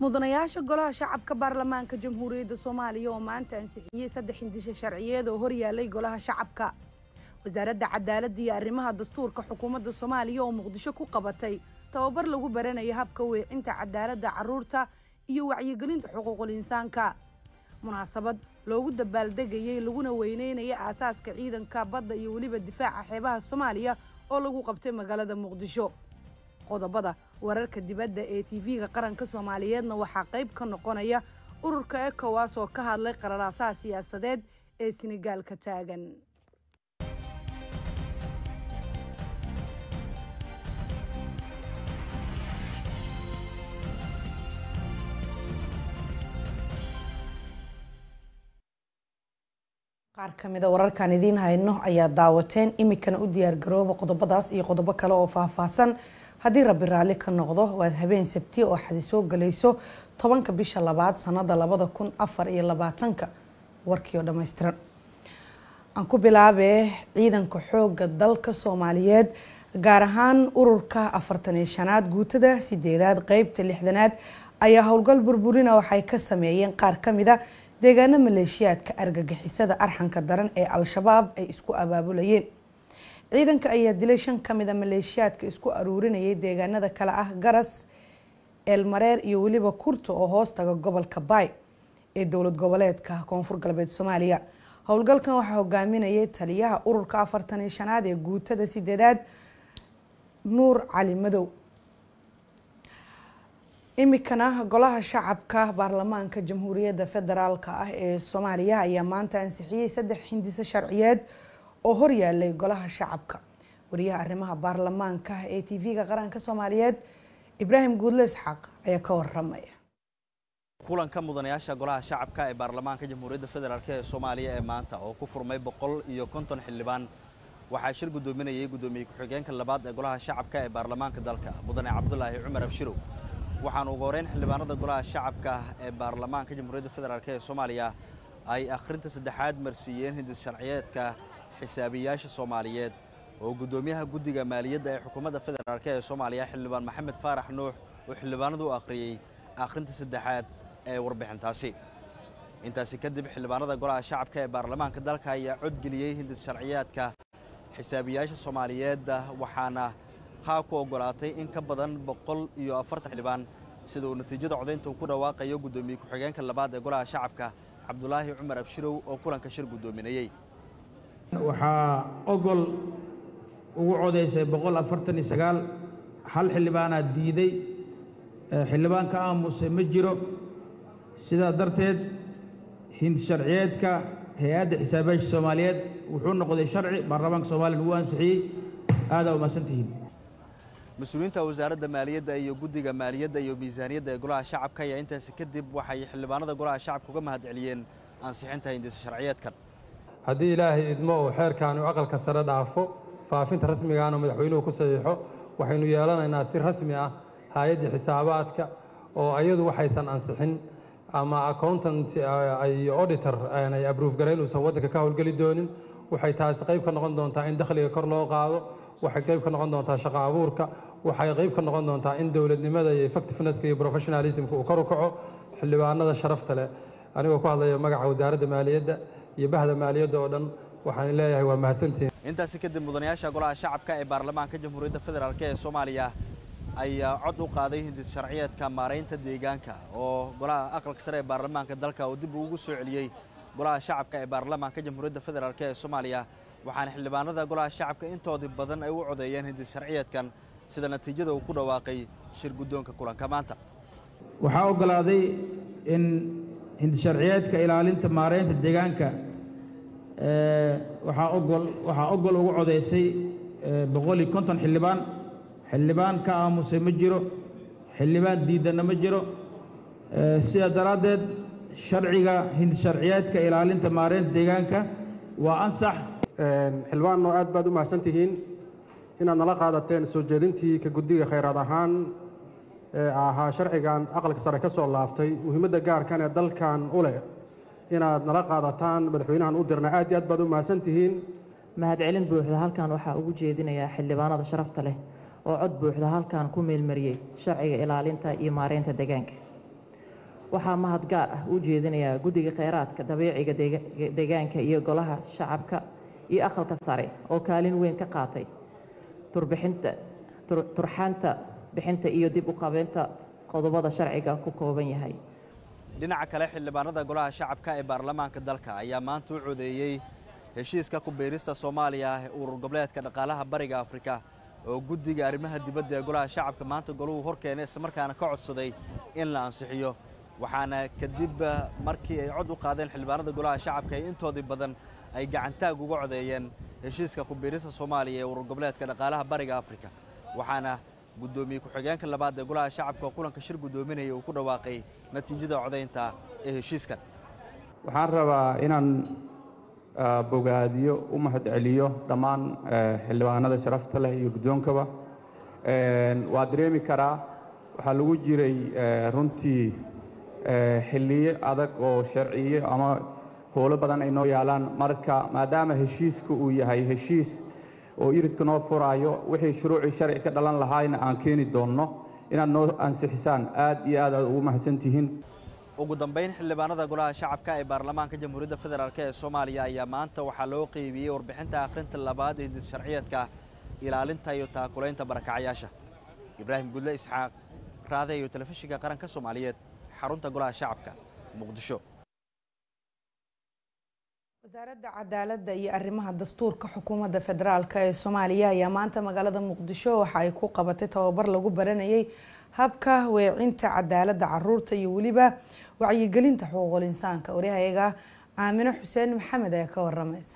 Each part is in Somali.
mudanayaasha golaha shacabka baarlamaanka jamhuuriyadda soomaaliya oo maanta ansixiyey saddex hindisha sharciyeed oo horyaalay golaha shacabka wasaaradda cadaaladda iyo arrimaha dastuurka xukuumadda soomaaliya oo muqdisho ku qabatay tababar lagu baranayo habka weecinta cadaaladda carruurta iyo wacyigelinta xuquuqul insaanka munaasabad loogu dabaaldegayey laguna weyneynaya aasaaska ciidanka badda iyo weliba difaaca xeebaha soomaaliya oo lagu qabtay magaalada muqdisho qodobada wararka dibadda ee tv-ga qaranka soomaaliyeedna waxaa qayb ka noqonaya ururka ekowas oo ka hadlay qararaasaha siyaasadeed ee senegaalka taagan qaar ka mida wararkan idiin hayno ayaa daawateen iminkana u diyaargarooba qodobadaas iyo qodobo kale oo faahfaahsan haddii rabbi raalli ka noqdo waad habeen sabti oo xadi soo galayso tobanka bisha labaad sanada labada kun afar iyo labaatanka warkii oo dhammaystiran aan ku bilaabee ciidanka xooga dalka soomaaliyeed gaar ahaan ururka afartan iyo shanaad guutada sideedaad qeybta lixdanaad ayaa howlgal burburina waxay ka sameeyeen qaar ka mida deegaano maleeshiyaadka argagixisada arxanka daran ee al-shabaab ay isku abaabulayeen ciidanka ayaa dilay shan ka mida maleeshiyaadka isku aruurinayay deegaanada kale ah garas eelmareer iyo weliba kurta oo hoostaga gobolka baay ee dowlad goboleedka koonfur galbeed soomaaliya howlgalkan waxaa hogaaminayay taliyaha ururka afartan iyo shanaad ee guutada sideedaad nuur cali madow iminkana golaha shacabka baarlamaanka jamhuuriyadda federaalk ah ee soomaaliya ayaa maanta ansixiyey saddex hindiso sharciyeed oo horyaalay golaha shacabka wariyaha arrimaha baarlamaanka ee t v-ga qaranka soomaaliyeed ibraahim guudle isxaaq ayaa ka waramaya kulanka mudanayaasha golaha shacabka ee baarlamaanka jamhuuriyadda federaalk ee soomaaliya ee maanta oo ku furmay boqol iyo konton xildhibaan waxaa shir guddoominayay guddoomiye ku-xigeenka labaad ee golaha shacabka ee baarlamaanka dalka mudane cabdulaahi cumar abshirow waxaana ugu horeyn xildhibaanada golaha shacabka ee baarlamaanka jamhuuriyadda federaalk ee soomaaliya ay akhrinta saddexaad marsiiyeen hindis sharciyeedka xisaabiyaasha soomaaliyeed oo guddoomiyaha guddiga maaliyadda ee xukuumadda federaalk ee soomaaliya xildhibaan maxamed faarax nuux uu xildhibaanadu u akhriyey akhrinta saddexaad ee warbixintaasi intaasi kadib xildhibaanada golaha shacabka ee baarlamaanka dalka ayaa codgeliyey hindis sharciyeedka xisaabiyaasha soomaaliyeed waxaana haa ku oggolaatay in ka badan boqol iyo afartan xildhibaan sida uu natiijada codaynta uu ku dhawaaqayo guddoomiye ku-xigeenka labaad ee golaha shacabka cabdulaahi cumar abshirow oo kulanka shir guddoominayey waxaa ogol ugu codaysay boqol afartan iyo sagaal hal xildhibaanaa diiday xildhibaan ka aamusay ma jiro sidaa darteed hindi sharciyeedka hay-adda xisaabiyaasha soomaaliyeed wuxuu noqday sharci baarlamaanka soomaliya uu ansixiyey aadaa umahadsantihiin mas-uuliyiinta wasaaradda maaliyadda iyo guddiga maaliyadda iyo miisaaniyadda ee golaha shacabka ayaa intaasi kadib waxay xildhibaanada golaha shacabka uga mahad celiyeen ansixinta hindisa sharciyeedkan haddii ilaahay idmo uu xeerkaani u aqalka sare dhaafo faafinta rasmigaana madaxweynuhu ku saxiixo waxaynu yeelanaynaa si rasmi ah hay-addii xisaabaadka oo ayadu waxaysan ansixin ama accountant iyo auditor ay abruuf garayn uusan waddanka ka howlgeli doonin waxay taasi qayb ka noqon doontaa in dakhliga kor loo qaado waxay qayb ka noqon doontaa shaqo abuurka waxay qayb ka noqon doontaa in dowladnimada iyo effectivenesska iyo professionalismka uu kor u kaco xildhibaanada sharafta leh anigoo ku hadlaya magaca wasaaradda maaliyadda iyo bahda maaliyadda oo dhan waxaan leeyahay waa mahadsantihiin intaasi kadib mudanayaasha golaha shacabka ee baarlamaanka jamhuuriyadda federaalk ee soomaaliya ayaa cod u qaaday hindis sharciyeedka maaraynta deegaanka oo golaha aqalka sare ee baarlamaanka dalka oo dib ugu soo celiyey golaha shacabka ee baarlamaanka jamhuuriyadda federaalk ee soomaaliya waxaana xildhibaanada golaha shacabka intoodii badan ay u codeeyeen hindis sharciyeedkan sida natiijada uu ku dhawaaqay shir guddoonka kulanka maanta waxaa oggolaaday in hindisharciyeedka ilaalinta maaraynta deegaanka waxaa ogol waxaa ogol ugu codaysay boqol iyo konton xildhibaan xildhibaan ka aamusay ma jiro xildhibaan diidanna ma jiro sidaa daraaddeed sharciga hindisharciyeedka ilaalinta maaraynta deegaanka waa ansax xildhibaanno aad baad u mahadsan tihiin inaad nala qaadateen soo jeedintii ka guddiga khayraad ahaan ee ahaa sharcigan aqalka sare ka soo laabtay muhiimadda gaarkan ee dalkan u leh inaad nala qaadataan madaxweynahan u dirna aad iyo aad baad u mahadsan tihiin mahadcelin buuxda halkan waxaa ugu jeedinayaa xildhibaanada sharafta leh oo cod buuxda halkan ku meelmariyey sharciga ilaalinta iyo maareynta deegaanka waxaa mahad gaar ah u jeedinayaa guddiga kheyraadka dabiiciga deegaanka iyo golaha shacabka iyo aqalka sare oo kaalin weyn ka qaatay turbixinta turxaanta bixinta iyo dib u qabeynta qodobada sharciga ku kooban yahay dhinaca kale xildhibaanada golaha shacabka ee baarlamaanka dalka ayaa maanta u codeeyey heshiiska ku biirista soomaaliya ee urur goboleedka dhaqaalaha bariga afrika oo guddiga arrimaha dibadda ee golaha shacabka maanta goluhu hor keenay islamarkaana ka codsaday in la ansixiyo waxaana kadib markii ay cod u qaadeen xildhibaanada golaha shacabka ee intoodii badan ay gacantaag uga codeeyeen heshiiska ku biirista soomaaliya ee urur goboleedka dhaqaalaha bariga afrika waxaana guddoomiye ku-xigeenka labaad ee golaha shacabka oo kulanka shir guddoominaya uu ku dhawaaqay natiijada codaynta ee heshiiskan waxaan rabaa inaan bogaadiyo u mahad celiyo dhammaan xildhibaanada sharafta leh iyo guddoonkaba waa dareemi karaa waxaa lagu jiray runtii xilliyo adag oo sharciyo ama howlo badan ay noo yaalaan marka maadaama heshiiska uu yahay heshiis oo iridka noo furaayo wixii shuruucii sharci ka dhalan lahaayna aan keeni doonno inaad noo ansixisaan aad iyo aad aad ugu mahadsan tihiin ugu dambayn xildhibaanada golaha shacabka ee baarlamaanka jamhuuriyadda federaalk ee soomaaliya ayaa maanta waxaa loo qeybiyey warbixinta akhrinta labaad ee hidis sharciyeedka ilaalinta iyo taakulaynta barakacayaasha ibraahim gudle isxaaq raade iyo telefishinka qaranka soomaaliyeed xarunta golaha shacabka muqdisho wasaaradda cadaaladda iyo arrimaha dastuurka xukuumadda federaalk ee soomaaliya ayaa maanta magaalada muqdisho waxa ay ku qabatay tababar lagu baranayay habka weecinta cadaaladda caruurta iyo weliba wacyigelinta xuquuqul insaanka waryahayaga aamino xuseen maxamed ayaa ka waramaysa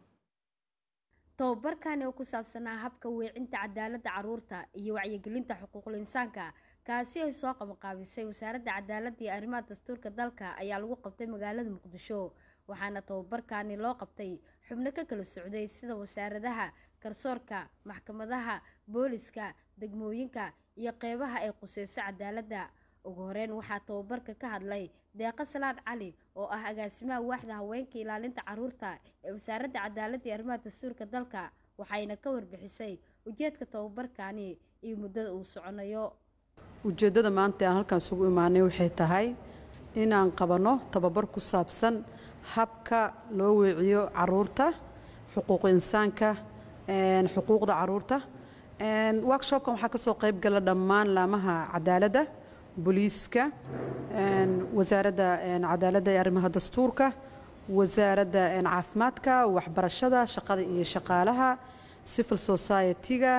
tababarkani oo ku saabsanaa habka weecinta cadaaladda caruurta iyo wacyigelinta xuquuqul insaanka kaasi ay soo qabanqaabisay wasaaradda cadaaladda iyo arrimaha dastuurka dalka ayaa lagu qabtay magaalada muqdisho waxaana tababarkani loo qabtay xubno ka kala socday sida wasaaradaha garsoorka maxkamadaha booliska degmooyinka iyo qeybaha ay quseyso cadaaladda ugu horeyn waxaa tababarka ka hadlay deeqa salaad cali oo ah agaasimaha waaxda haweenka ilaalinta caruurta ee wasaaradda cadaaladda iyo arrimaha dastuurka dalka waxayna ka warbixisay ujeedka tababarkani iyo muddada uu soconayo ujeeddada maanta aan halkaan isugu imaanay waxay tahay inaan qabanno tababar ku saabsan habka loo weeciyo caruurta xuquuq insaanka xuquuqda caruurta workshopkan waxaa kasoo qayb gala dhammaan laamaha cadaaladda booliiska wasaaradda cadaaladda ee arrimaha dastuurka wasaaradda caafimaadka waxbarashada shaqada iyo shaqaalaha civil society-ga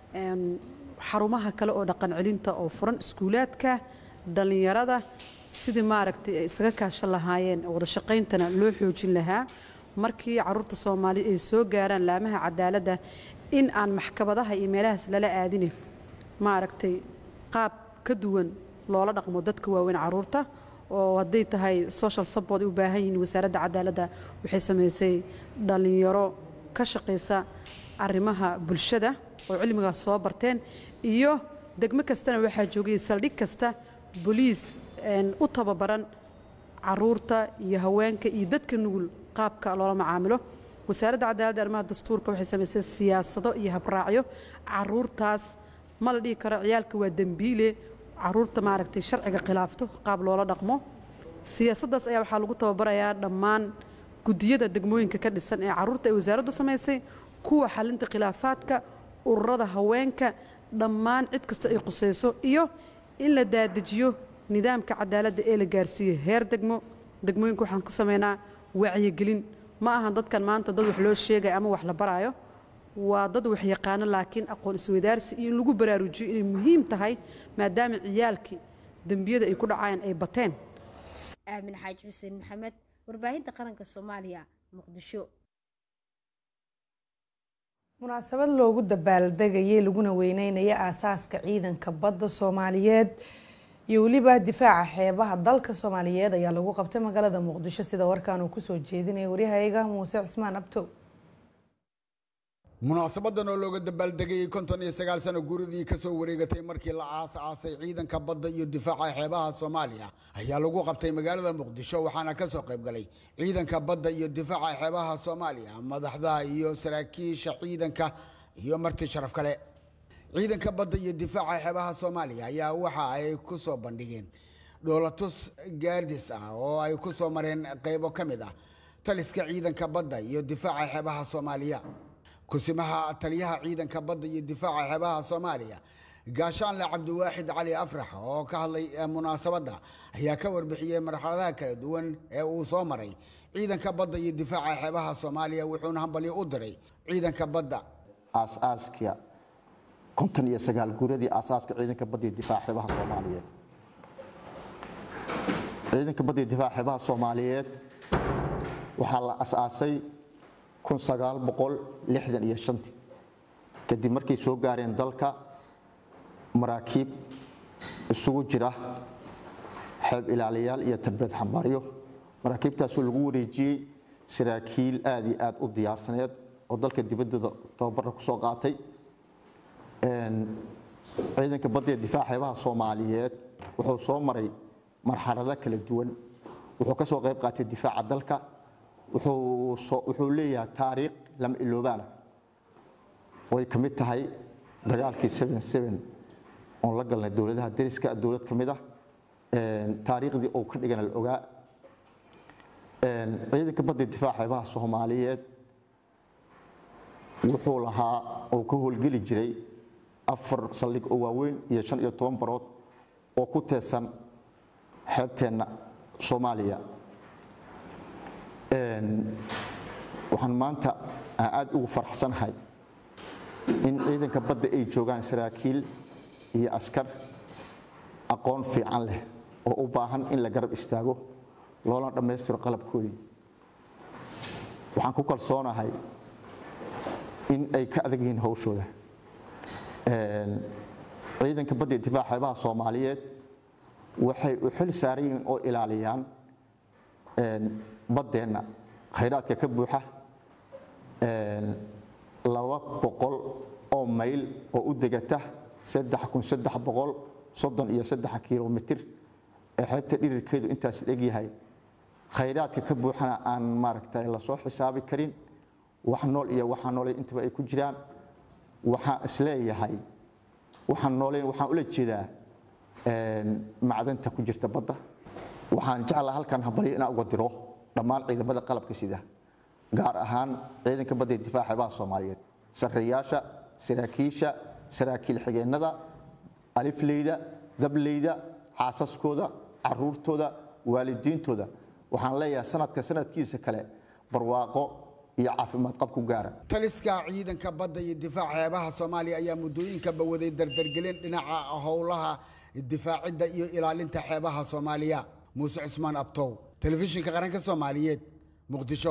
xarumaha kale oo dhaqan celinta oo furan iskuulaadka dhallinyarada sidii maaragtay ay isaga kaashan lahaayeen wada shaqayntana loo xoojin lahaa markii caruurta soomaali ay soo gaaraan laamaha cadaaladda in aan maxkamadaha iyo meelahaas lala aadine maaragtay qaab ka duwan loola dhaqmo dadka waaweyn caruurta oo hadday tahay social support ay u baahan yihiin wasaaradda cadaaladda waxay samaysay dhallinyaro ka shaqaysa arrimaha bulshada oo cilmigaas soo barteen iyo degmo kastana waxaa joogay saldhig kasta boliis u tababaran caruurta iyo haweenka iyo dadka nugul qaabka loola macaamilo wasaaradda cadaaladda arrimaha dastuurka waxay samaysay siyaasado iyo habraacyo caruurtaas ma la dhihi karo ciyaalka waa dembiile caruurta maaragtay sharciga khilaafto qaab loola dhaqmo siyaasaddaas ayaa waxaa lagu tababarayaa dhammaan guddiyada degmooyinka ka dhisan ee caruurta ay wasaaraddu samaysay kuwa xalinta khilaafaadka ururada haweenka dhammaan cid kasta ay qusayso iyo in la daadajiyo nidaamka cadaaladda ee la gaarsiiyo heer degmo degmooyinka waxaan ku samaynaa wacyigelin ma ahan dadkan maanta dad wax loo sheegaya ama wax la baraayo waa dad wax yaqaano laakiin aqoon isweydaarsi iyo in lagu baraarujiyo inay muhiim tahay maadaama ciyaalkii dembiyada ay ku dhacayaan ay bateen aamin xaaji xuseen maxamed warbaahinta qaranka soomaaliya muqdisho munaasabad loogu dabaaldegayay laguna weyneynayo aasaaska ciidanka badda soomaaliyeed iyo weliba difaaca xeebaha dalka soomaaliyeed ayaa lagu qabtay magaalada muqdisho sida warkaan uu kusoo jeedinaya waryahayaga muuse cismaan abtow munaasabadan oo looga dabaaldegayay konton iyo sagaal sano guuridii kasoo wareegatay markii la aas-aasay ciidanka badda iyo difaaca xeebaha soomaaliya ayaa lagu qabtay magaalada muqdisho waxaana kasoo qaybgalay ciidanka badda iyo difaaca xeebaha soomaaliya madaxda iyo saraakiisha ciidanka iyo marti sharaf kale ciidanka badda iyo difaaca xeebaha soomaaliya ayaa waxa ay ku soo bandhigeen dhoolatus gaardis ah oo ay ku soo mareen qaybo ka mid ah taliska ciidanka badda iyo difaaca xeebaha soomaaliya kusimaha taliyaha ciidanka badda iyo difaaca xeebaha soomaaliya gaashaanle cabdiwaaxid cali afrax oo ka hadlay munaasabadda ayaa ka warbixiyey marxaladaha kala duwan ee uu soo maray ciidanka badda iyo difaaca xeebaha soomaaliya wuxuuna hambalyo u diray ciidanka badda aasaaska konton iyo sagaal guuradii aasaaska ciidanka badda iyo difaaca xeebaha soomaaliyeed ciidanka badda iyo difaaca xeebaha soomaaliyeed waxaa la asaasay kun sagaal boqol lixdan iyo shantii kadib markay soo gaareen dalka maraakiib isugu jira xeeb ilaaliyaal iyo tarbeed xambaaryo maraakiibtaasoo lagu wareejiyey saraakiil aad iyo aad u diyaarsaneed oo dalka dibaddooda tababarra ku soo qaatay ciidanka badda ee difaaca xeebaha soomaaliyeed wuxuu soo maray marxalado kala duwan wuxuu ka soo qayb qaatay difaaca dalka wuxuu leeyahay taariikh lama iloobaana way ka mid tahay dagaalkii oon la galnay dowladaha dariska dowlad ka mid ah taariikhdii uu ka dhigana la ogaa ciidanka badda difaaca xeebaha soomaaliyeed wuxuu lahaa oo ka howlgeli jiray afar saldhig oo waaweyn iyo shan iyo toban barood oo ku teedsan xeebteenna soomaaliya waxaan maanta aan aad ugu faraxsanahay in ciidanka badda ay joogaan saraakiil iyo askar aqoon fiican leh oo u baahan in la garab istaago loolana dhammaystiro qalabkoodii waxaan ku kalsoonahay in ay ka adag yihiin howshooda ciidanka badda iyo difaaca xeebaha soomaaliyeed waxay u xil saaran yihiin oo ilaaliyaan baddeenna khayraadka ka buuxa laba boqol oo mayl oo u degata saddex kun saddex boqol soddon iyo saddex kilomitir ee xeebta dhirirkeedu intaas dhegyahay khayraadka ka buuxana aan maaragtay lasoo xisaabi karin wax nool iyo waxaan noolay intaba ay ku jiraan waxaan isleeyahay waxaan nooleyn waxaan ula jeedaa macdanta ku jirta badda waxaan jeclaa halkan hambalyo inaan uga diro dhammaan ciidamada qalabka sida gaar ahaan ciidanka badda ee difaaca xeebaha soomaaliyeed sarreeyaasha saraakiisha saraakiil xigeennada alifleyda dableyda xaasaskooda caruurtooda waalidiintooda waxaan leeyahay sanadka sanadkiisa kale barwaaqo iyo caafimaad qab ku gaara taliska ciidanka badda iyo difaaca xeebaha soomaaliya ayaa muddooyinka bawaday dardargelin dhinaca howlaha difaacidda iyo ilaalinta xeebaha soomaaliya muuse cismaan abtow telefishinka qaranka soomaaliyeed muqdisho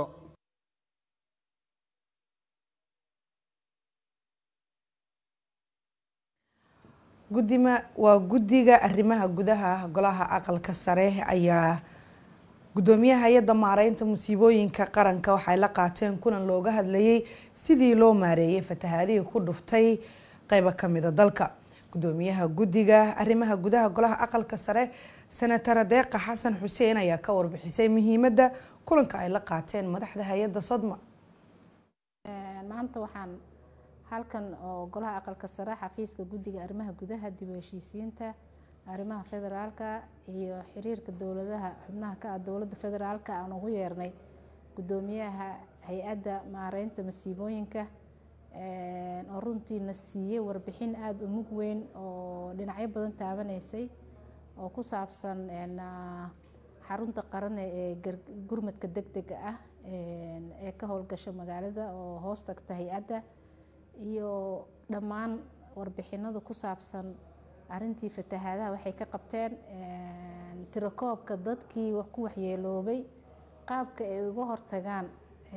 gudima waa guddiga arrimaha gudaha golaha aqalka sare ayaa gudoomiyaha hay-adda maareynta musiibooyinka qaranka waxay la qaateen kulan looga hadlayay sidii loo maareeyay fatahaadihii ku dhuftay qeybo kamida dalka gudoomiyaha guddiga arrimaha gudaha golaha aqalka sare senatara deeqa xasan xuseen ayaa ka warbixisay muhiimadda kulanka ay la qaateen madaxda hay-adda sodma maanta waxaan halkan oo golaha aqalka sare xafiiska guddiga arrimaha gudaha dib u heshiisiinta arrimaha federaalka iyo xiriirka dowladaha xubnaha ka ah dowladda federaalka aan ugu yeernay gudoomiyaha hay-adda maareynta masiibooyinka oo runtiina siiyey warbixin aada u mug weyn oo dhinacyo badan taabanaysay oo ku saabsan xarunta qarane ee gurmadka deg dega ah ee ka howlgasha magaalada oo hoos tagta hay-adda iyo dhammaan warbixinadu ku saabsan arintii fatahaadaha waxay ka qabteen tirakoobka dadkii ku waxyeeloobay qaabka ay uga hortagaan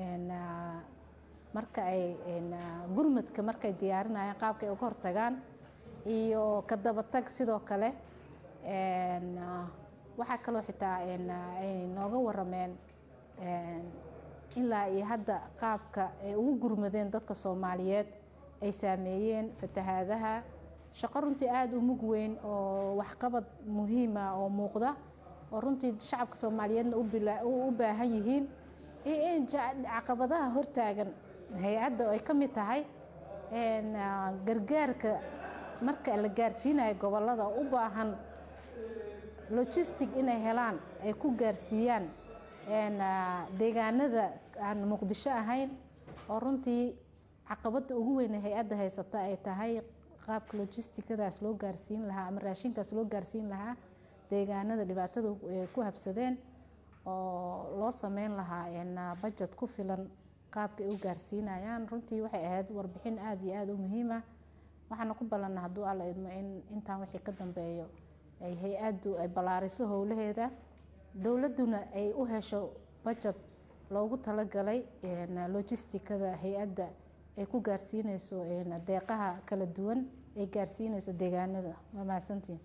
marka ay gurmadka markay diyaarinayaan qaabka ay uga hortagaan iyo ka dabatag sidoo kale waxaa kaloo xitaa ay nooga warameen ilaa iyo hadda qaabka ay ugu gurmadeen dadka soomaaliyeed ay saameeyeen fatahaadaha shaqo runtii aada u mug weyn oo waxqabad muhiima oo muuqda oo runtii shacabka soomaaliyeedna u baahan yihiin iyo in caqabadaha hortaagan hay-adda ay ka mid tahay gargaarka marka la gaarsiinayo gobolada u baahan logistic inay helaan ay ku gaarsiiyaan deegaanada aan muqdisho ahayn oo runtii caqabadda ugu weyn ee hay-adda haysata ay tahay qaabka logistikadaas loo gaarsiin lahaa ama raashinkaas loo gaarsiin lahaa deegaanada dhibaatada ku habsadeen oo loo sameyn lahaa bajet ku filan qaabka ay u gaarsiinayaan runtii waxay ahayd warbixin aada iyo aada u muhiim ah waxaana ku ballanna hadduu alla idmo in intaan wixii ka dambeeyo ay hay-addu ay ballaariso howlaheeda dowladduna ay u hesho bajet loogu talagalay logistikada hay-adda ay ku gaarsiinayso deeqaha kala duwan ay gaarsiinayso deegaanada waa mahadsantiin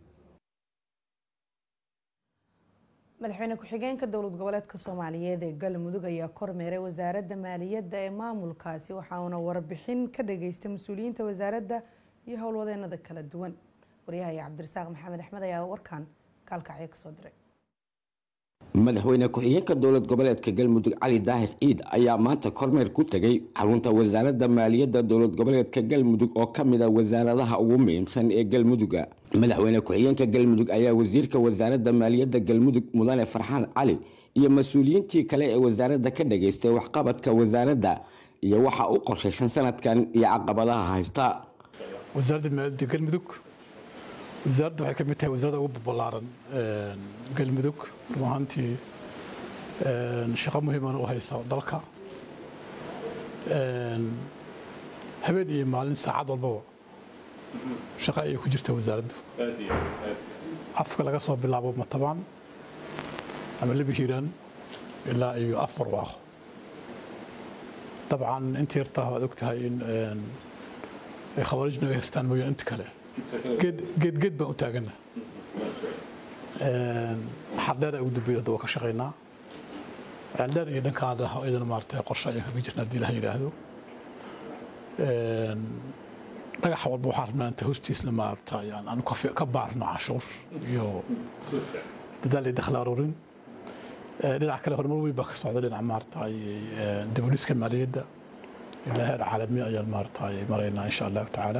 madaxweyne ku-xigeenka dowlad goboleedka soomaaliyeed ee galmudug ayaa kormeeray wasaaradda maaliyadda ee maamulkaasi waxauna warbixin ka dhageystay mas-uuliyiinta wasaaradda iyo howlwadeenada kala duwan waryahaya cabdirasaaq maxamed axmed ayaa warkan kaalkacyo kasoo diray madaxweyne ku-xigeenka dowlad goboleedka galmudug cali daahir ciid ayaa maanta kormeer ku tegay xarunta wasaaradda maaliyadda dowlad goboleedka galmudug oo ka mid a wasaaradaha ugu muhiimsan ee galmuduga madaxweyne ku-xigeenka galmudug ayaa wasiirka wasaaradda maaliyadda galmudug mudane farxaan cali iyo mas-uuliyiintii kale ee wasaaradda ka dhageystay waxqabadka wasaaradda iyo waxa u qorshaysan sanadkan iyo caqabadaha haysta wasaaradda maaliyadda galmudug wasaaradda waxay ka mid tahay wasaaradda ugu ballaaran galmudug run ahaantii shaqo muhiimana u haysa dalka habeen iyo maalin saacad walbaba shaqo ayay ku jirta wasaaraddu afka laga soo bilaabo matabaan ama laba hiiraan ilaa iyo af barwaaqo dabcan inta yartaa waad ogtahay in ay khawaariij naga haystaan mooyaan inta kale geed geed baan u taagana xardheer ugu dambeeya hadda waa ka shaqaynaa ceeldheer iyo dhankaada iyadana maaragtay qorshe ayaan kaga jirna haddii ilaha yidhaahdo dhagaxa walba waxaan rabnaa inta hoostiisna maaragtay aan ka baarno canshuur iyo dadaal iyo dakhli aruurin dhinaca kale horumar weyn baa ka socda dhinaca maaragtay diboliska maaliyadda ilaa heer caalami ayaan maaragtay maraynaa insha allahu tacaala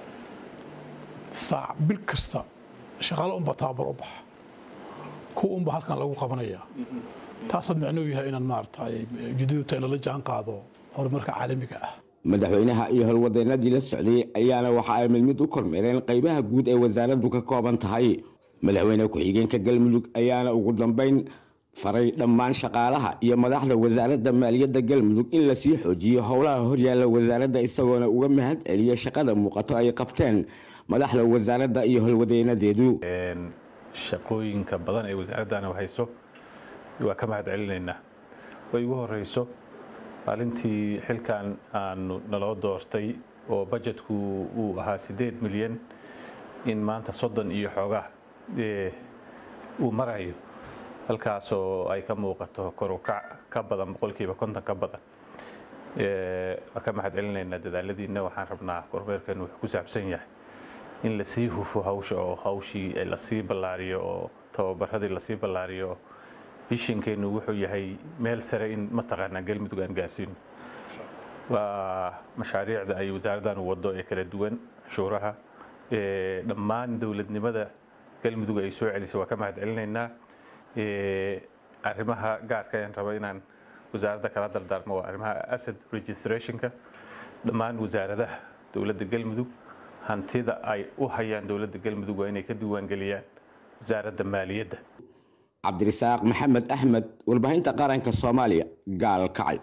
saac bil kasta shaqaale unbaa tababar u baxa kuwa unbaa halkan lagu qabanaya taasoo micnuhu yahay inaan maaragtay ujeedadu tahay lala jaan qaado horumarka caalamiga ah madaxweynaha iyo howlwadeenadii la socday ayaana waxa ay mid mid u kormeereen qaybaha guud ee wasaaraddu ka kooban tahay madaxweyne ku-xigeenka galmudug ayaana ugu dambeyn faray dhammaan shaqaalaha iyo madaxda wasaaradda maaliyadda galmudug in lasii xoojiyo howlaha horyaalla wasaaradda isagoona uga mahad celiya shaqada muuqato ay qabteen madaxda wasaaradda iyo howlwadeenadeedu shaqooyinka badan ee wasaaraddana hayso waa ka mahad celinaynaa way ugu horeyso maalintii xilkan aanu naloo doortay oo bajetku uu ahaa siddeed milyan in maanta soddon iyo xoogaa uu marayo halkaasoo ay ka muuqato korukac ka badan boqolkiiba konton ka badan waa ka mahad celinaynaa dadaaladiina waxaan rabnaa kormeerkan wuxuu ku saabsan yahay in lasii hufo hawsha oo hawshii lasii ballaariyo oo tababaradii lasii ballaariyo bishinkeennu wuxuu yahay meel sare in mataqaanaa galmudug aan gaarsiino waa mashaariicda ay wasaaraddan wado ee kala duwan canshuuraha dhammaan dowladnimada galmudug ay soo celisay waa ka mahad celinaynaa arrimaha gaarka aan rabo inaan wasaaradda kala dardaarmo waa arrimaha asset registrationka dhammaan wasaaradaha dowladda galmudug hantida ay u hayaan dowladda galmudug waa inay ka diiwaangeliyaan wasaaradda maaliyadda cabdirasaaq maxamed axmed warbaahinta qaranka soomaaliya gaalkacyo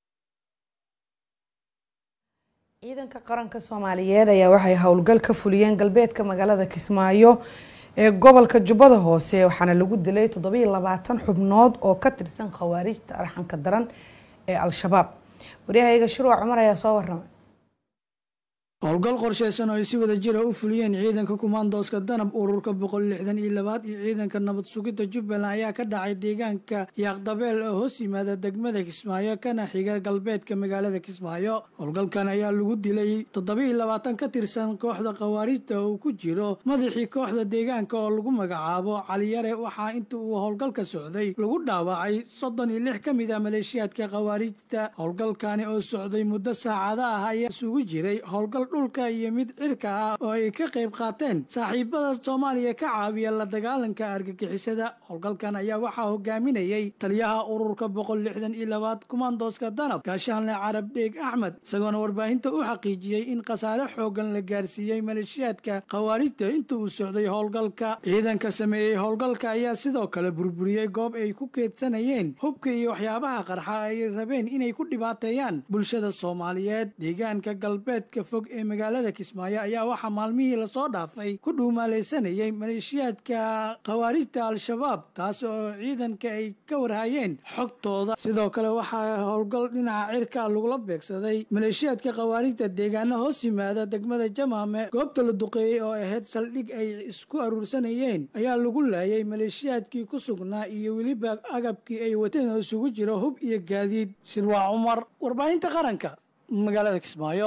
ciidanka qaranka soomaaliyeed ayaa waxay howlgal ka fuliyeen galbeedka magaalada kismaayo ee gobolka jubbada hoose waxaana lagu dilay toddobiyo labaatan xubnood oo ka tirsan khawaarijta arxanka daran ee al-shabaab waryahayaga shurwac cumar ayaa soo waramay howlgal qorshaysan oo ay si wada jira u fuliyeen ciidanka kumaandooska danab ururka boqol lixdan iyo labaad iyo ciidanka nabad sugidda jubbaland ayaa ka dhacay deegaanka yaaqdabeel oo hoos yimaada degmada kismaayo kana xiga galbeedka magaalada kismaayo howlgalkan ayaa lagu dilay toddobiiyo labaatan ka tirsan kooxda khawaarijta oo ku jiro madaxii kooxda deegaanka oo lagu magacaabo caliyare waxaa inta uu howlgalka socday lagu dhaawacay soddon iyo lix ka mid ah maleeshiyaadka khawaarijta howlgalkani oo socday muddo saacada ah ayaa isugu jiray howlgal dhulka iyo mid cirka ah oo ay ka qayb qaateen saaxiibada soomaaliya ka caawiya la dagaalanka argagixisada howlgalkan ayaa waxaa hogaaminayay taliyaha ururka boqol lixdan iyo labaad kumaandooska danab gaashahanle carab dheeg axmed isagoona warbaahinta u xaqiijiyey in khasaare xoogan la gaarsiiyey maleeshiyaadka khawaarijta inta uu socday howlgalka ciidanka sameeyey howlgalka ayaa sidoo kale burburiyey goob ay ku keedsanayeen hubka iyo waxyaabaha qarxa ay rabeen inay ku dhibaateeyaan bulshada soomaaliyeed deegaanka galbeedka fog ee magaalada kismaayo ayaa waxaa maalmihii lasoo dhaafay ku dhuumaalaysanayay maleeshiyaadka khawaarijta al-shabaab taas oo ciidanka ay ka warhayeen xogtooda sidoo kale waxaa howlgal dhinaca cirka lagula beegsaday maleeshiyaadka khawaarijta deegaano hoos yimaada degmada jamaame goobta la duqeeyey oo ahayd saldhig ay isku aruursanayeen ayaa lagu laayay maleeshiyaadkii ku sugnaa iyo weliba agabkii ay wateen oo isugu jira hub iyo gaadiid shirwaa cumar warbaahinta qaranka magaalada kismaayo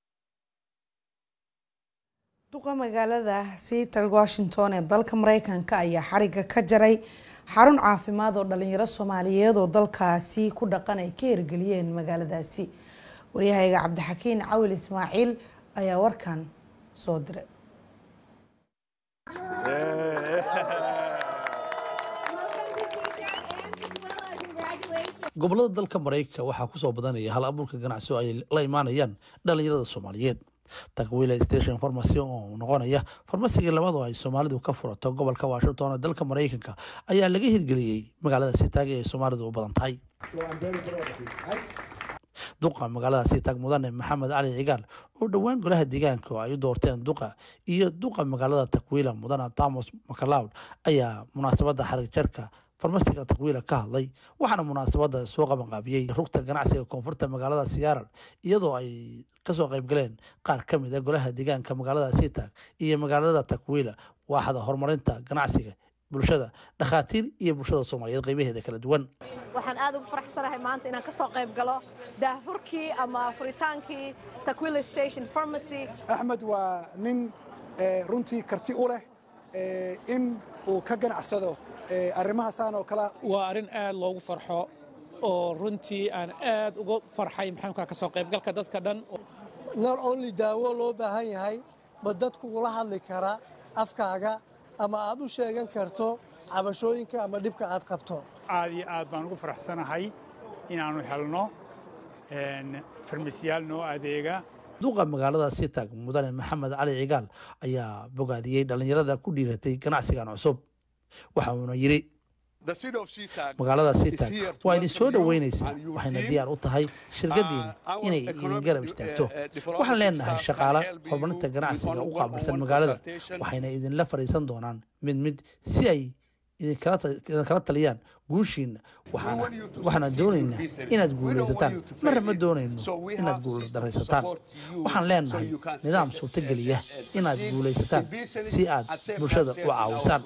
duqa magaalada seattle washington ee dalka mareykanka ayaa xariga ka jaray xarun caafimaad oo dhalinyaro soomaaliyeed oo dalkaasi ku dhaqan ay ka hirgeliyeen magaaladaasi waryahayga cabdixakiin cawil ismaaciil ayaa warkan soo diray gobolada dalka maraykanka waxaa kusoo badanaya hal abuurka ganacsi oo ay la imaanayaan dhalinyarada soomaaliyeed takwila station farmacy oo noqonaya farmasigii labaad oo ay soomaalidu ka furato gobolka washington ee dalka maraykanka ayaa laga hirgeliyey magaalada sitaag ee soomaalidu u badan tahay duqa magaalada sitaag mudane maxamed cali cigaal oo dhowaan golaha deegaanka oo ay u doorteen duqa iyo duqa magaalada takwiila mudane thomas macleod ayaa munaasabada xarig jarka farmasiga takwiila ka hadlay waxaana munaasabada soo qabanqaabiyey rugta ganacsiga koonfurta magaalada siyaaral iyadoo ay kasoo qayb galeen qaar ka mid a golaha deegaanka magaalada sitaag iyo magaalada takwiila waaxda horumarinta ganacsiga bulshada dhakhaatiir iyo bulshada soomaaliyeed qaybaheeda kala duwan waxaan aad ugu faraxsanahay maanta inaan ka soo qayb galo daahfurkii ama furitaankii takwila station pharmacy axmed waa nin runtii karti u leh in uu ka ganacsado arrimahaasaan oo kale waa arrin aad loogu farxo oo runtii aan aad uga farxay maxaankaa ka soo qaybgalka dadka dhan not only daawo loo baahan yahay ma dadku ula hadli kara afkaaga ama aad u sheegan karto cabashooyinka ama dhibka aad qabto aad iyo aad baan ugu faraxsanahay inaannu helno farmasiyaal noo adeega duqa magaalada sitaag mudane maxamed cali cigaal ayaa bogaadiyey dhallinyarada ku dhiiratay ganacsigan cusub waxa uuna yidhi magaalada sitaag waa idin soo dhoweynaysaa waxayna diyaar u tahay shirkadiina inay idin garab istaagto waxaan leenahay shaqaale horumarinta ganacsiga u qaabilsan magaalada waxayna idinla fadhiisan doonaan mid mid si ay idinkala taliyaan guushiina waxaana doonaynaa inaad guulaysataan marna ma doonayno inaad guuldaraysataan waxaan leenahay nidaam suurtogeliya inaad guulaysataan si aad bulshada u caawisaan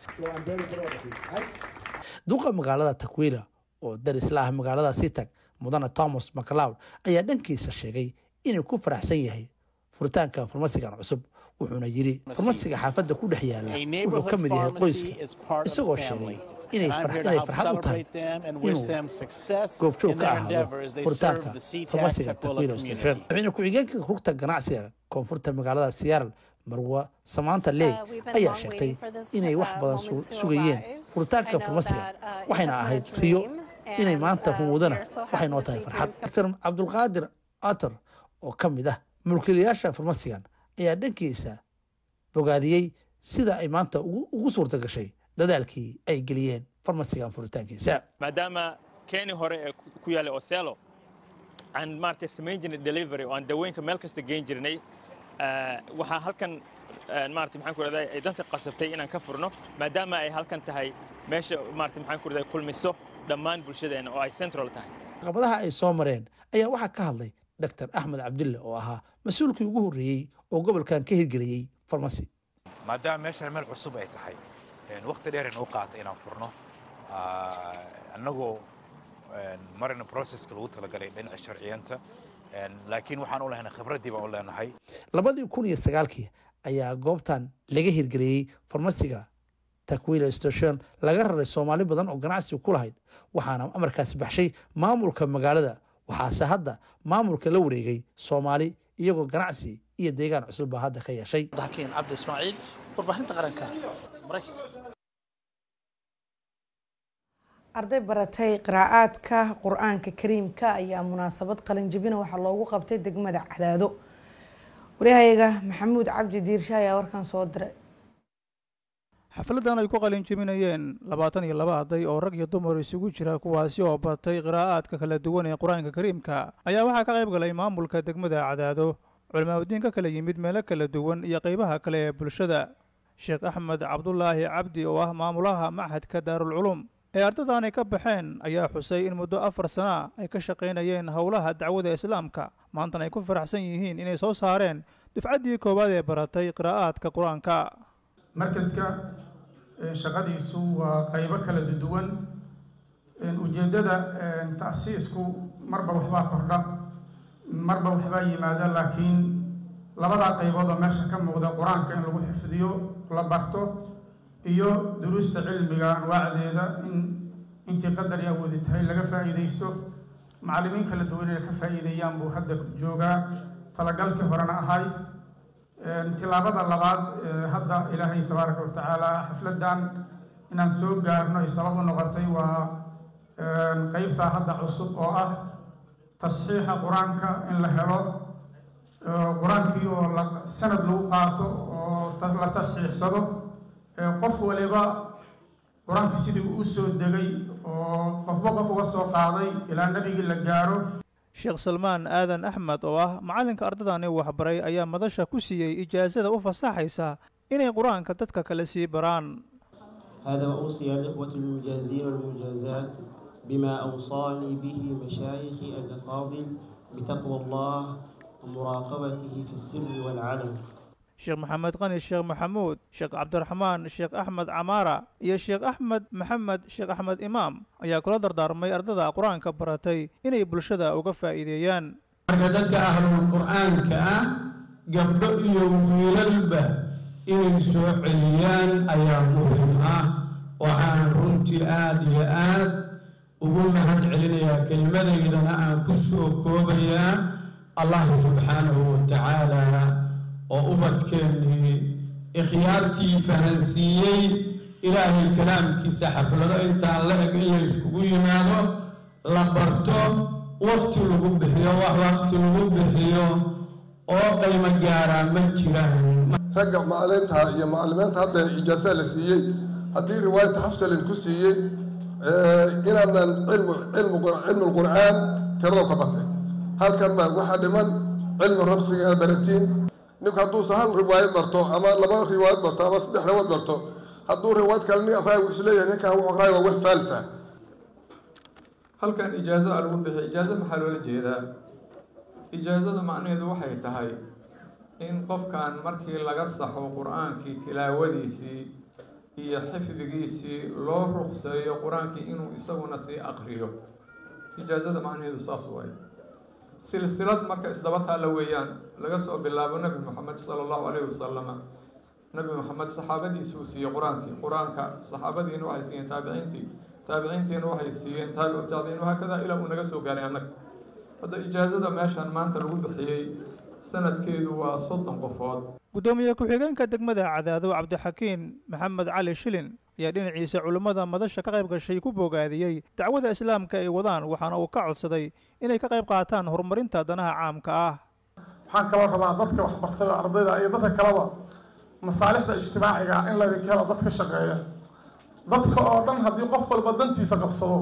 duqa magaalada takwiila oo darisla ah magaalada sitag mudane thomas macleod ayaa dhankiisa sheegay inuu ku faraxsan yahay furitaanka farmasigan cusub wuxuuna yidhi farmasiga xaafadda ku dhex yaala wuxuu ka mid yahay qoyska isagoo sheegay inay farxad u tahay inuu goobjoog ka ahaado furitaanka farmasiga takwilo station madaxweyne ku-xigeenka rugta ganacsiga koonfurta magaalada siyaaral marwa samaanta leey ayaa sheegtay inay wax badan sugayeen furitaanka farmasiga waxayna ahayd riyo inay maanta rumowdana waxay noo tahay farxad dr cabdulqaadir ator oo ka mid ah mulkiilayaasha farmasigan ayaa dhankiisa bogaadiyey sida ay maanta ugu suurta gashay dadaalkii ay geliyeen farmasigan furitaankiisa maadaama keeni hore ee ku yaallay othello aan maaragtay samayn jirnay delivery oo aan dawooyinka meel kasta geyn jirnay waxaa halkan maaragtay maxaan ku rahdaa ay danta qasabtay inaan ka furno maadaama ay halkan tahay meesha maaragtay maxaan ku rahdaa kulmiso dhammaan bulshadeena oo ay central tahay caqabadaha ay soo mareen ayaa waxaa ka hadlay dr axmed cabdille oo ahaa mas-uulkii ugu horreeyey oo gobolkan ka hirgeliyey farmasi maadaama meeshan meel cusub ay tahay waqti dheer inuu qaatay inaan furno annagoo marina processka lagu talagalay dhinaca sharciyanta laakiin waxaan u lehnay khibraddii baan u leenahay labadii kun iyo sagaalkii ayaa goobtan laga hirgeliyey farmasiga takwila station laga raray soomaali badan oo ganacsiga ku lahayd waxaana amarkaasi baxshay maamulka magaalada waxaase hadda maamulka la wareegay soomaali iyagoo ganacsi iyo deegaan cusub baa hadda ka yeeshay dakiin cabdi ismaaciil warbaahinta qaranka maraykanka arday baratay qiraa'aadka qur-aanka kariimka ayaa munaasabad qalinjibina waxaa loogu qabtay degmada cadaado waryahayaga maxamuud cabdi diirshe ayaa warkan soo diray xafladan ay ku qalin jebinayeen labaatan iyo laba arday oo rag iyo dumar isugu jira kuwaasi oo batay qiraa'aadka kala duwan ee qur-aanka kariimka ayaa waxaa ka qayb galay maamulka degmada cadaado culimaadudiin ka kala yimid meelo kala duwan iyo qeybaha kale ee bulshada sheekh axmed cabdulaahi cabdi oo ah maamulaha machadka daarulculum ee ardadaani ka baxeen ayaa xusay in muddo afar sana ay ka shaqaynayeen howlaha dacwada islaamka maantana ay ku faraxsan yihiin inay soo saareen dufcaddii koowaad ee baratay qiraa'aadka qur-aanka markaska shaqadiisu waa qaybo kala duwan ujeeddada ta'siisku marba waxbaa kordha marba waxbaa yimaada laakiin labadaa qaybood oo meesha ka muuqda qur-aanka in lagu xifdiyo la barto iyo duruusta cilmiga anwaacdeeda in intii qadar iyo awoodi tahay laga faa'iidaysto macallimiin kala duwan inay ka faa'iideeyaan buu hadda joogaa talagalkii horena ahay tilaabada labaad hadda ilaahay tabaaraka watacaala xafladan inaan soo gaarno ay sabab u noqotay waa qeybtaa hadda cusub oo ah tasxiixa qur-aanka in la helo qur-aankii oo la sanad lagu qaato oo la tasxiixsado qof waliba qur-aanka sidii uu soo degay oo qofba qof uga soo qaaday ilaa nebigii la gaaro sheekh salmaan aadan axmed oo ah macallinka ardadani waxbaray ayaa madasha ku siiyey ijaasada u fasaxaysa inay qur-aanka dadka kale sii baraan هذا وأوصي الإخوة المجازين والمجازات بما أوصاني به مشايخي الأفاضل بتقوى الله ومراقبته في السر والعلن sheekh maxamed qani sheekh maxamuud sheekh cabdiraxmaan sheekh axmed camaara iyo sheekh axmed maxamed sheekh axmed imaam ayaa kula dardaarmay ardada qur-aanka baratay inay bulshada uga faa'iideeyaan marka dadka ahlul qur-aanka ah gabdho iyo wiilalba inay soo celiyaan ayaa muhim ah waxaan runtii aada iyo aad ugu mahad celinayaa kelmadaydana aan ku soo koobayaa allah subxaanahu watacaala oo ubadkeennii ikhyaartii fahansiiyey ilaahay kalaamkiisa xaflado intaan la eg in la iskugu yimaado la barto waqti lagu bixiyo wax waqti lagu bixiyo oo qaymo gaaraa ma jiraan ragga macalimiinta iyo macalimiinta hadda ijaasa la siiyey haddii riwaayata xafsalin ku siiyey inaadan cilmu cilmu cilmu qur'aan tirado ka batay halkan ma waxaa dhiman cilmu rabsiga inaad baratiin ninku hadduusa hal riwaayad barto ama laba riwaayad barto ama saddex riwaayad barto hadduu riwaayad kale nin akhraay wuxuu leeyahay ninkan wuxuu akhraay waa wax faalsa halkan ijaazo a lagu bixiy ijaazo maxaa loola jeedaa ijaazada macnaheedu waxay tahay in qofkan markii laga saxo qur-aankii tilaawadiisii iyo xifdigiisii loo ruqseeyo qur-aankii inuu isaguna sii aqriyo ijaazada macnaheedu saas waay silsilad marka isdaba taalla weeyaan laga soo bilaabo nebi moxamed sala allahu calayhi wasalama nebi moxamed saxaabadiisuu siiyey qur-aankii qur-aanka saxaabadiina waxay siiyeen taabiciintii taabiciintiina waxay siiyeen taabicu taabiciin wahaakada ilaa uu naga soo gaaray annaga hadda ijaazada meeshan maanta lagu bixiyey sanadkeedu waa soddon qofood guddoomiye ku-xigeenka degmada cadaado cabdixakiin maxamed cali shilin ayaa dhinaciisa culimmada madasha ka qayb gashay ku bogaadiyey dacwada islaamka ay wadaan waxaana uu ka codsaday inay ka qayb qaataan horumarinta danaha caamka ah waxaan kaloo rabaa dadka waxbartay oo ardayda iyo dadka kaleba masaalixda ijtimaaciga in laydinka helo dad ka shaqeeya dadka oo dhan haddii qof walba dantiisa qabsado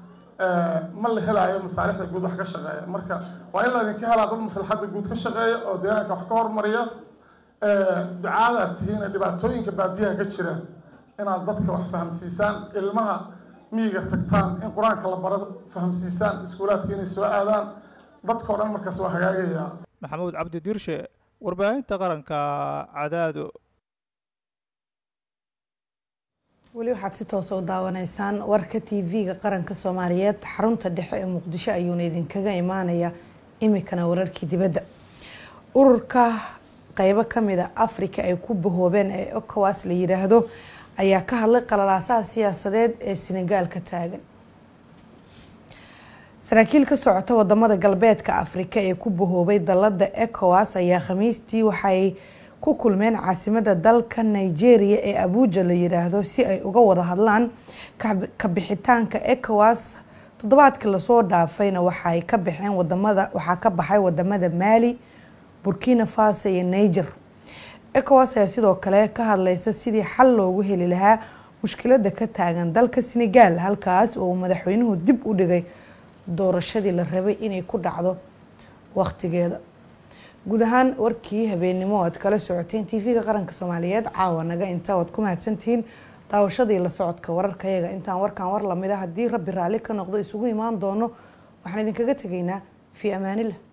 ma la helaayo masaalixda guud wax ka shaqeeya marka waa in laydinka helaa dad maslaxadda guud ka shaqeeya oo deegaanka wax ka hormariya ducaada aad tihiin ee dhibaatooyinka baadiyaha ka jira inaad dadka wax fahamsiisaan ilmaha miyiga tagtaan in qur-aanka la baro fahamsiisaan iskuulaadka inay soo aadaan dadka o dhan markaas waa hagaagayaa maxamuud cabdi diirshe warbaahinta qaranka cadaado weli waxaad si toosa u daawanaysaan warka t v-ga qaranka soomaaliyeed xarunta dhexe ee muqdisho ayuuna idinkaga imaanaya imikana wararkii dibadda ururka qeybo kamida africa ay ku bahoobeen ee ocowas la yiraahdo ayaa ka hadlay qalalaasaha siyaasadeed ee senegaal ka taagan saraakiil ka socota wadamada galbeedka afrika ee ku bahoobay dalada ecowas ayaa khamiistii waxay ku kulmeen caasimada dalka nigeria ee abuja la yiraahdo si ay uga wada hadlaan kabixitaanka ecowas toddobaadkii lasoo dhaafayna waxay ka baxeen wadamada waxaa ka baxay wadamada maali burkina faso iyo niger ecowas ayaa sidoo kale ka hadleysa sidii xal loogu heli lahaa mushkilada ka taagan dalka senegal halkaas oo uu madaxweynuhu dib u dhigay doorashadii la rabay inay ku dhacdo waqtigeeda guud ahaan warkii habeennimo aad kala socoteen tv-ga qaranka soomaaliyeed caawa naga inta waad ku mahadsantihiin daawashadii la socodka wararkayaga intaan warkan war lamid a haddii rabbi raalli ka noqdo isugu imaan doono waxaan idinkaga tegaynaa fii amaanillah